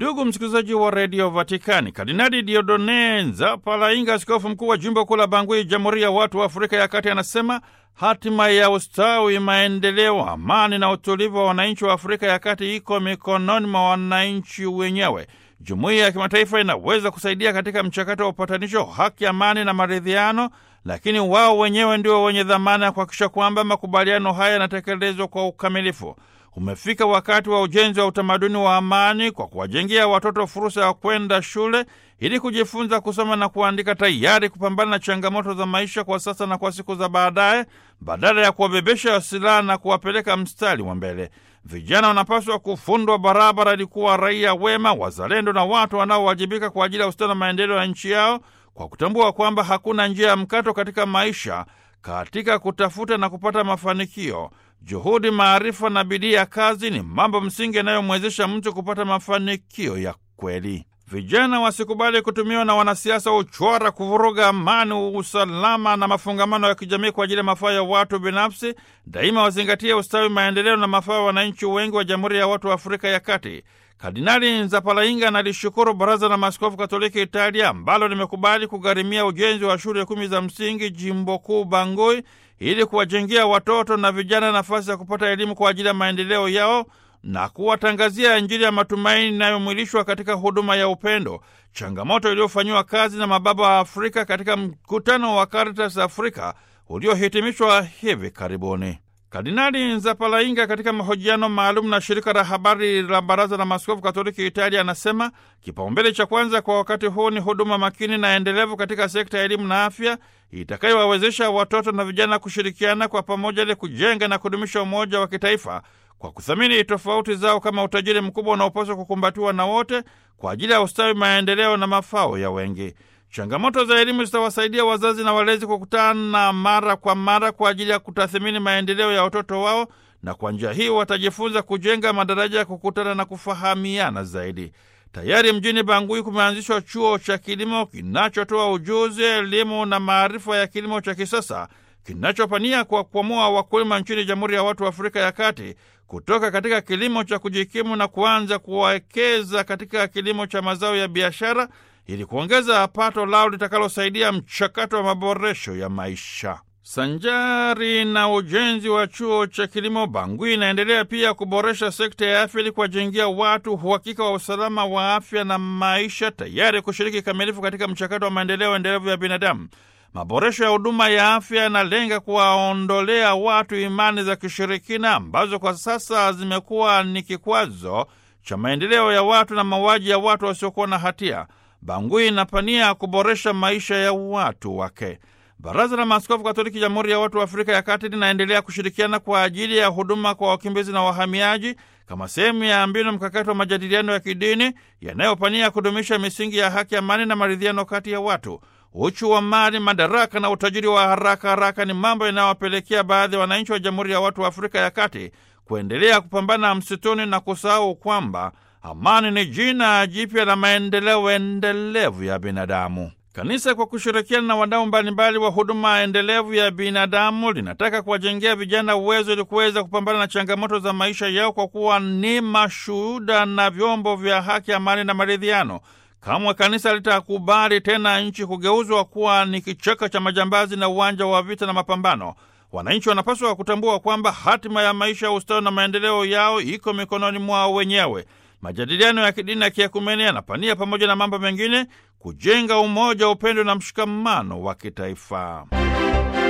Ndugu msikilizaji wa redio Vatikani, Kardinali Diodone Nzapalainga, askofu mkuu wa jimbo kuu la Bangui, Jamhuri ya Watu wa Afrika ya Kati, anasema hatima ya ustawi, maendeleo, amani na utulivu wa wananchi wa Afrika ya Kati iko mikononi mwa wananchi wenyewe. Jumuiya ya kimataifa inaweza kusaidia katika mchakato wa upatanisho, haki, amani na maridhiano, lakini wao wenyewe ndio wenye dhamana ya kuhakikisha kwamba makubaliano haya yanatekelezwa kwa ukamilifu. Umefika wakati wa ujenzi wa utamaduni wa amani kwa kuwajengea watoto fursa ya kwenda shule ili kujifunza kusoma na kuandika, tayari kupambana na changamoto za maisha kwa sasa na kwa siku za baadaye, badala ya kuwabebesha silaha na kuwapeleka mstari wa mbele. Vijana wanapaswa kufundwa barabara ili kuwa raia wema, wazalendo na watu wanaowajibika kwa ajili ya ustawi na maendeleo ya nchi yao, kwa kutambua kwamba hakuna njia ya mkato katika maisha katika kutafuta na kupata mafanikio. Juhudi, maarifa na bidii ya kazi ni mambo msingi yanayomwezesha mtu kupata mafanikio ya kweli. Vijana wasikubali kutumiwa na wanasiasa uchwara kuvuruga amani, usalama na mafungamano ya kijamii kwa ajili ya mafaa ya watu binafsi. Daima wazingatie ustawi, maendeleo na mafaa ya wananchi wengi wa Jamhuri ya Watu wa Afrika ya Kati. Kardinali Nzapalainga analishukuru Baraza la Maaskofu Katoliki Italia ambalo limekubali kugharimia ujenzi wa shule kumi za msingi jimbo kuu Bangui ili kuwajengea watoto na vijana nafasi ya kupata elimu kwa ajili ya maendeleo yao na kuwatangazia Injili ya matumaini inayomwilishwa katika huduma ya upendo, changamoto iliyofanyiwa kazi na mababa wa Afrika katika mkutano wa Caritas Afrika uliohitimishwa hivi karibuni. Kardinali Nzapalainga katika mahojiano maalum na shirika la habari la Baraza la Maaskofu Katoliki Italia anasema kipaumbele cha kwanza kwa wakati huu ni huduma makini na endelevu katika sekta ya elimu na afya itakayowawezesha watoto na vijana kushirikiana kwa pamoja ili kujenga na kudumisha umoja wa kitaifa kwa kuthamini tofauti zao kama utajiri mkubwa unaopaswa kukumbatiwa na wote kwa ajili ya ustawi, maendeleo na mafao ya wengi. Changamoto za elimu zitawasaidia wazazi na walezi kukutana mara kwa mara kwa ajili ya kutathimini maendeleo ya watoto wao, na kwa njia hii watajifunza kujenga madaraja ya kukutana na kufahamiana zaidi. Tayari mjini Bangui kumeanzishwa chuo cha kilimo kinachotoa ujuzi, elimu na maarifa ya kilimo cha kisasa kinachopania kwa kuamua wakulima nchini Jamhuri ya Watu wa Afrika ya Kati kutoka katika kilimo cha kujikimu na kuanza kuwekeza katika kilimo cha mazao ya biashara ili kuongeza pato lao litakalosaidia mchakato wa maboresho ya maisha. Sanjari na ujenzi wa chuo cha kilimo, Bangui inaendelea pia kuboresha sekta ya afya ili kuwajengia watu uhakika wa usalama wa afya na maisha, tayari kushiriki kikamilifu katika mchakato wa maendeleo endelevu ya binadamu. Maboresho ya huduma ya afya yanalenga kuwaondolea watu imani za kishirikina ambazo kwa sasa zimekuwa ni kikwazo cha maendeleo ya watu na mauaji ya watu wasiokuwa na hatia. Bangui inapania kuboresha maisha ya watu wake. Baraza la Maaskofu Katoliki Jamhuri ya Watu wa Afrika ya Kati linaendelea kushirikiana kwa ajili ya huduma kwa wakimbizi na wahamiaji kama sehemu ya mbinu mkakati wa majadiliano ya kidini yanayopania kudumisha misingi ya haki, amani na maridhiano kati ya watu. Uchu wa mali, madaraka na utajiri wa haraka haraka ni mambo yanayowapelekea baadhi ya wananchi wa Jamhuri ya Watu wa Afrika ya Kati kuendelea kupambana msituni na kusahau kwamba amani ni jina jipya la maendeleo endelevu ya binadamu. Kanisa kwa kushirikiana na wadau mbalimbali wa huduma endelevu ya binadamu linataka kuwajengea vijana uwezo ili kuweza kupambana na changamoto za maisha yao kwa kuwa ni mashuhuda na vyombo vya haki, amani na maridhiano. Kamwe kanisa litakubali tena nchi kugeuzwa kuwa ni kichaka cha majambazi na uwanja wa vita na mapambano. Wananchi wanapaswa kutambua kwamba hatima ya maisha ya ustawi na maendeleo yao iko mikononi mwao wenyewe. Majadiliano ya kidini na kiekumeni yanapania pamoja na mambo mengine kujenga umoja, upendo na mshikamano wa kitaifa.